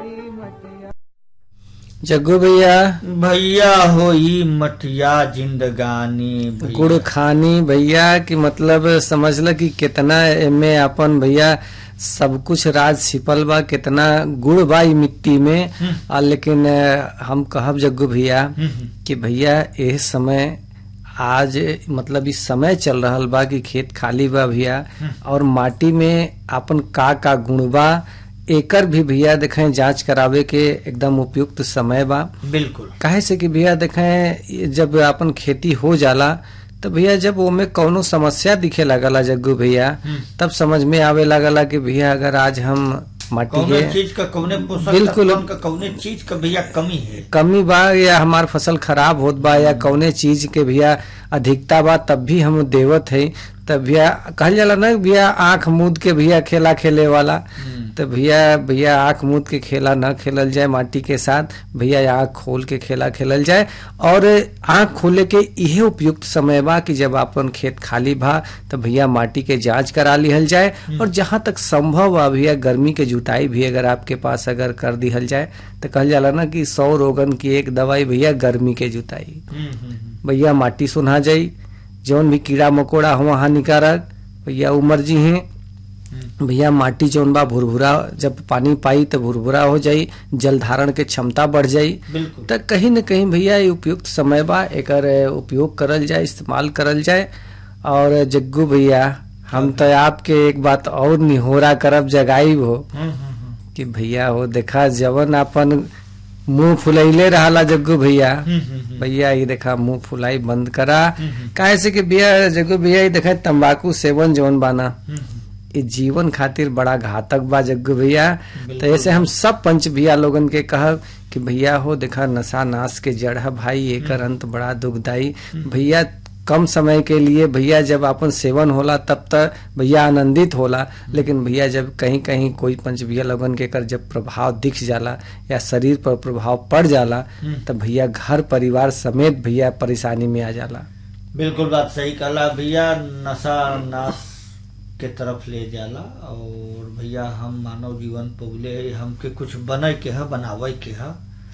जग्गू भैया भैया हो ई मटिया जिंदगानी भैया। गुड़ खानी भैया कि मतलब समझ ल कि कितना एमे अपन भैया सब कुछ राज छिपल बा कितना गुड़ बा ई मिट्टी में आ लेकिन अ, हम कहब जग्गू भैया हम्म, हम्म। कि भैया एह समय आज मतलब इस समय चल रहल बा कि खेत खाली बा भैया और माटी में अपन का का गुण बा एकर भी भैया देखें जांच करावे के एकदम उपयुक्त समय बा बिल्कुल काहे से कि भैया देखें जब अपन खेती हो जाला तो भैया जब ओमे कौनो समस्या दिखे लगला जग्गू भैया हम्म। तब समझ में आवे लगला कि भैया अगर आज हम माटी कौने के चीज का कौने पोषक बिल्कुल। तत्वन का कौने चीज का भैया कमी है कमी बा या हमार फसल खराब होत बा या कौने चीज के भैया अधिकता बा तब भी हम देवत है तब भैया कहल जाला ना भैया आंख मूद के भैया खेला खेले वाला हम्म। तो भैया भैया आंख मूद के खेला न खेलल जाए माटी के साथ भैया आंख खोल के खेला खेलल जाए और आंख खोले के इहे उपयुक्त समय बा कि जब अपन खेत खाली बा तो भैया माटी के जांच करा लिहल जाए और जहां तक संभव बा भैया गर्मी के जुताई भी अगर आपके पास अगर कर दिहल जाए तो कहल जाला ना कि सौ रोगन की एक दवाई भैया गर्मी के जुताई हम्म, हम्म, हम्म। भैया माटी सुना जाई जौन भी कीड़ा मकोड़ा हुआ हानिकारक भैया उमर जी हैं हम्म। भैया माटी जौन बा भुरभुरा जब पानी पाई तो भुरभुरा हो जाई जल धारण के क्षमता बढ़ जाई बिल्कुल तो कहीं न कहीं भैया ये उपयुक्त समय बा एकर उपयोग करल जाए इस्तेमाल करल जाए और जग्गू भैया हम तो आपके एक बात और निहोरा करब जगाई हो हम्म, हम्म, हम्म। कि भैया हो देखा जवन अपन मुंह फुलैले रहला जग्गू भैया हम्म, हम्म, हम्म। भैया ये देखा मुंह फुलाई बंद करा हम्म। काहे से कि भैया जग्गू भैया ये देखा तंबाकू सेवन जौन बाना हम्म, ये जीवन खातिर बड़ा घातक बा जग्गू भैया तो बिल्कुल। ऐसे हम सब पंच भैया लोगन के कहब कि भैया हो देखा नशा नाश के जड़ है भाई एकर अंत बड़ा दुखदाई भैया कम समय के लिए भैया जब अपन सेवन होला तब तक भैया आनंदित होला लेकिन भैया जब कहीं कहीं कोई पंच भैया लोगन के कर जब प्रभाव दिख जाला या शरीर पर प्रभाव पड़ जाला हम्म। तब भैया घर परिवार समेत भैया परेशानी में आ जाला बिल्कुल बात सही कहला भैया नशा नाश के तरफ ले जाला और भैया हम मानव जीवन पगले हमके कुछ बने के है बनावे के है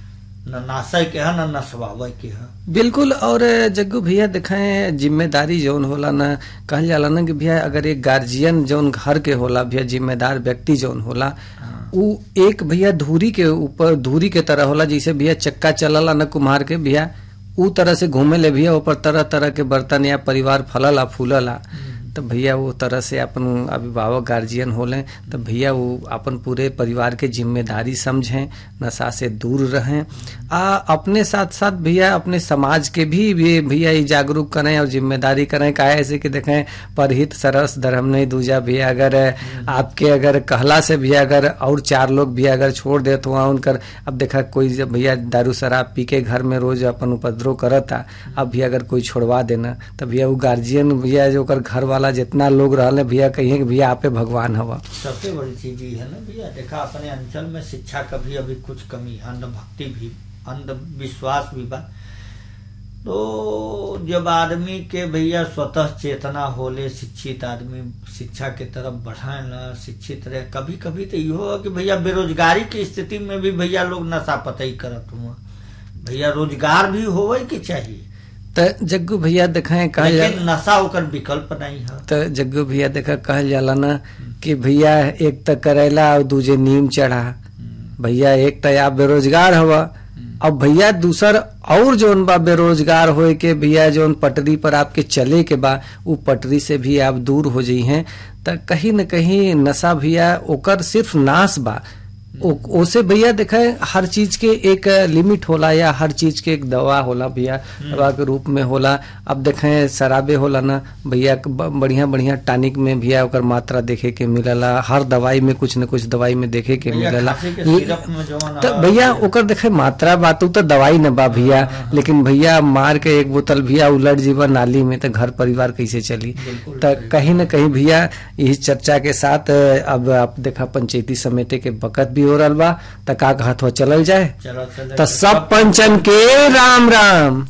न नाशे के है न नसवावे के है बिल्कुल और जग्गू भैया देखें जिम्मेदारी जौन होला ना कहल जाला ना कि भैया अगर एक गार्जियन जौन घर के होला भैया जिम्मेदार व्यक्ति जौन होला हाँ। उ एक भैया धूरी के ऊपर धूरी के तरह होला जैसे भैया चक्का चलला न कुम्हार के भैया उ तरह से घूमे ले भैया ऊपर तरह तरह के बर्तन या परिवार फलला फूलला तो भैया वो तरह से अपन अभिभावक गार्जियन होले तो भैया वो अपन पूरे परिवार के जिम्मेदारी समझें नशा से दूर रहें आ अपने साथ साथ भैया अपने समाज के भी भी भैया ये जागरूक करें और जिम्मेदारी करें काहे ऐसे कि देखें परहित सरस धर्म नहीं दूजा भैया अगर आपके अगर कहला से भी अगर और चार लोग भी अगर छोड़ देत हुआ उनकर अब देखा कोई जब भैया दारू शराब पी के घर में रोज अपन उपद्रव करता अब भी अगर कोई छोड़वा देना तो भैया वो गार्जियन भैया जो ओकर घर वाला जितना लोग रहले भैया कहिए कि भैया आपे भगवान हवा सबसे बड़ी चीज ये है ना भैया देखा अपने अंचल में शिक्षा का भी अभी कुछ कमी है अंधभक्ति भी अंधविश्वास भी बा तो जब आदमी के भैया स्वतः चेतना होले शिक्षित आदमी शिक्षा के तरफ बढ़ाए ना शिक्षित रहे कभी कभी तो इहो है कि भैया बेरोजगारी की स्थिति में भी भैया लोग नशा पतई करत हुआ भैया रोजगार भी होवे के चाहिए तो जग्गू भैया देखें कहल लेकिन जाला नशा ओकर विकल्प नहीं है तो जग्गू भैया देखा कहल जाला ना कि भैया एक तो करेला और दूजे नीम चढ़ा भैया एक तो आप बेरोजगार हवा अब भैया दूसर और जोन बा बेरोजगार होए के भैया जोन पटरी पर आपके चले के बा उ पटरी से भी आप दूर हो जाइ हैं त कहीं न कहीं नशा भैया ओकर सिर्फ नाश बा ओ- ओसे भैया देखा हर चीज के एक लिमिट होला या हर चीज के एक दवा होला भैया दवा के रूप में होला अब देखें शराबे होला ना भैया ब- बढ़िया बढ़िया टॉनिक में भैया ओकर मात्रा देखे के मिलला हर दवाई में कुछ न कुछ दवाई में देखे के भैया मिलला खांसी के सिरप में जवन तो है, भैया ओकर देखे मात्रा बात उ तो दवाई न बा भैया लेकिन भैया मार के एक बोतल भैया उलट जीवा नाली में तो घर परिवार कैसे चली बिल्कुल तो सही। कहीं न कहीं भैया इस चर्चा के साथ अब आप देखा पंचायती समिति के बकत भी हो रहा बा त का कहत हो चलल जाए चलो चलो तो सब पंचन के राम राम